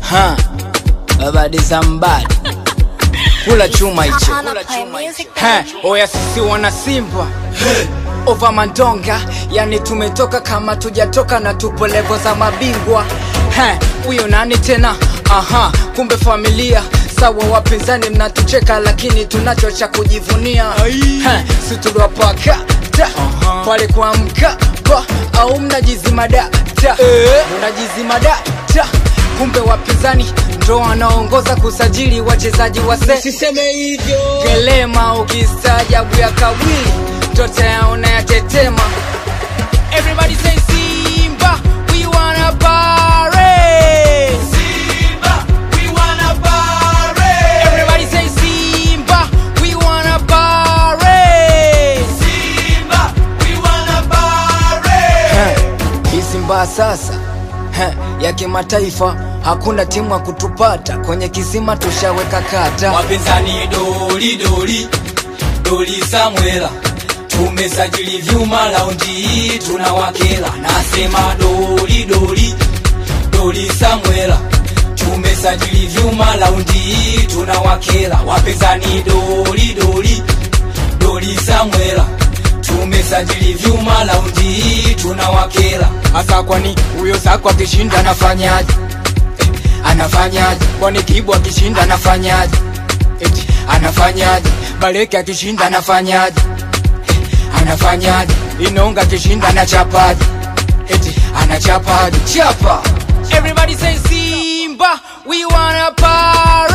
ha babadi zambadi kula chuma hicho Kula chuma hicho. Ha, oya sisi wana simba ova mandonga yani tumetoka kama tujatoka na tupo levo za mabingwa Ha, huyo nani tena aha kumbe familia sawa wapinzani mnatucheka lakini tunacho cha kujivunia Ha, si tuliwapaka ta pale kwa mkapa au mnajizimada ta mnajizimada ta kumbe wapinzani ndo wanaongoza kusajili wachezaji wase Siseme hivyo kelema ukistaajabu ya kawili toto yaona yatetema everybody say simba we wanna party Simba, we wanna party. everybody say simba we wanna party Simba, we wanna party. hii simba sasa Heh, ya kimataifa hakuna timu ya kutupata kwenye kisima tushaweka kata wapinzani doli doli doli Samuela, tumesajili vyuma laundi hii tunawakela. Nasema doli doli doli Samuela, tumesajili vyuma laundi hii tunawakela. Wapinzani doli doli doli Samuela, tumesajili vyuma laundi hii tunawakela. hasa kwani huyo zako akishinda anafanyaje Eh, anafanyaje kwani kibu akishinda anafanyaje Eti, anafanyaje baleke akishinda anafanyaje Eh, anafanyaje inonga akishinda anachapaje Eti, anachapaje chapa everybody say simba we wanna party